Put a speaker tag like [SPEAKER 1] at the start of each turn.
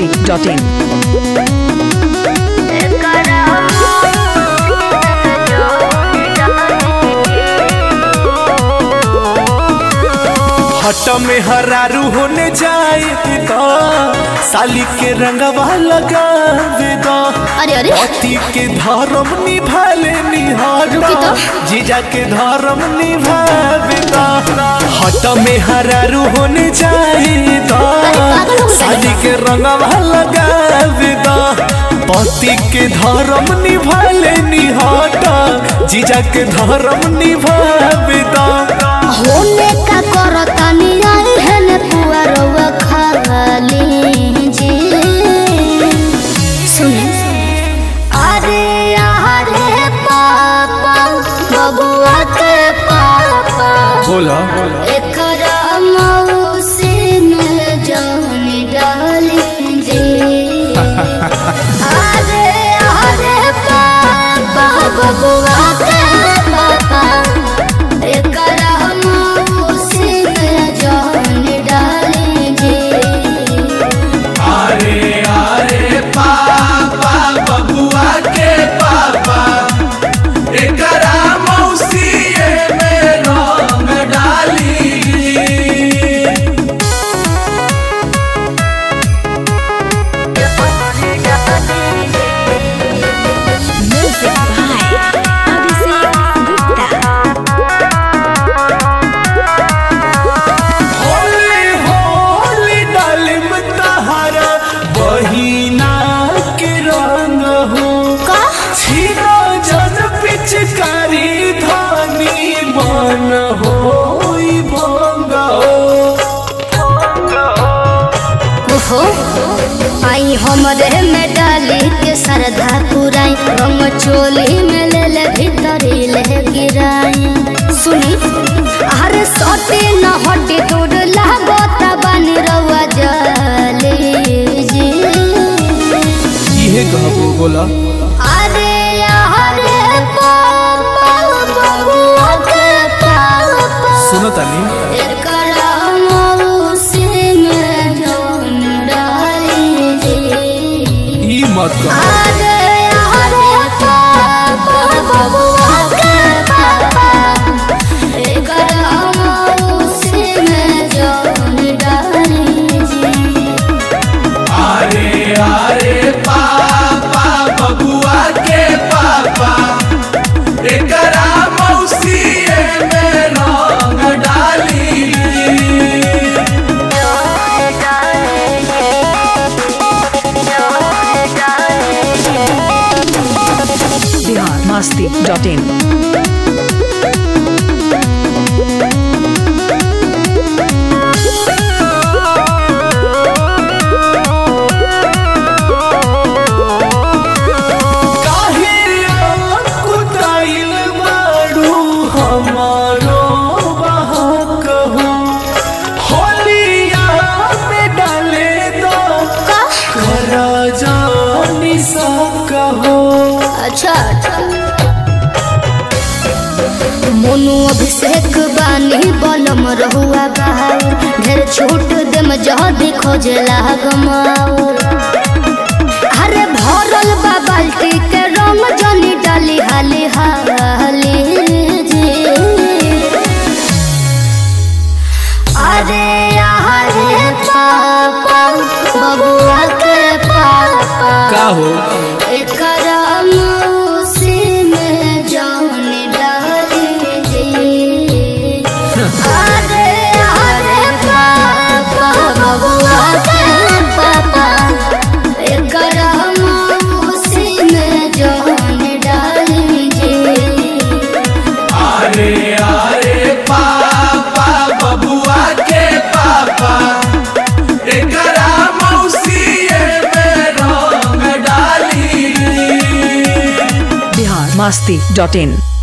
[SPEAKER 1] biharmasti.in
[SPEAKER 2] हट में हरारू होने जाए तो साली के रंगवा लगावे दो
[SPEAKER 3] अरे अरे
[SPEAKER 2] पति के धर्म निभाले निहार
[SPEAKER 3] रुकी तो।
[SPEAKER 2] जीजा के धर्म निभावे दो हट में हरारू होने जाए तो
[SPEAKER 3] अरे पागल हो गए
[SPEAKER 2] साली के रंगवा लगावे दो पति के धर्म निभाले निहार जीजा के धर्म निभावे दो
[SPEAKER 3] होने का करता निराई है न पुआरवा खाली जी सुने अरे अरे पापा बबुआ के पापा
[SPEAKER 2] बोला
[SPEAKER 3] एकरा मौसी में जान डाली जी अरे अरे पापा बबुआ के पापा एकरा मौसी में जान डाली जी
[SPEAKER 2] अरे अरे पापा बबुआ के पापा एकरा मौसीए में रंग डाली होली होली डालिम तहारा बहिना के रंग हो
[SPEAKER 3] का
[SPEAKER 2] छीनो जन पिचकारी धानी मन हो भंग
[SPEAKER 3] ओहो आई हमरे में डाली के सरधा पुराई रंग चोली में ले ले भीतरी ले गिराई सुनी अरे सोटे न हटे दूर लागो तबन रवा जली जी
[SPEAKER 2] इहे कहबो बोला
[SPEAKER 3] अरे अरे पापा बबुआ के पापा
[SPEAKER 2] सुनो तानी
[SPEAKER 3] एकरा मौसी में जान डाली जी
[SPEAKER 2] ई मत कहो
[SPEAKER 3] अरे अरे पापा बबुआ के पापा एकरा मौसी में जान डाली जी
[SPEAKER 2] अरे अरे पापा बबुआ के पापा एकरा मौसीए में रंग डाली
[SPEAKER 1] biharmasti.in
[SPEAKER 2] काहे कुताइल बाड़ू हमारो बहक हो होलिया में डाले दो करा जानी सकहो
[SPEAKER 3] अच्छा मोनू अभिषेक बानी बलम रहुआ बहाऊ ढेर छूट देम जदी खोजला गमाऊ अरे भरल बा बाल्टी के रंग जनी डाली हाली हाली जी अरे अरे पापा बबुआ के पापा
[SPEAKER 2] का हो
[SPEAKER 3] एकरा मौसी में जान डाली जी अरे अरे पापा बबुआ के पापा एकरा मौसी में जान डाली जी
[SPEAKER 2] अरे अरे पापा बबुआ के पापा एकरा मौसीए में रंग डाली
[SPEAKER 1] biharmasti.in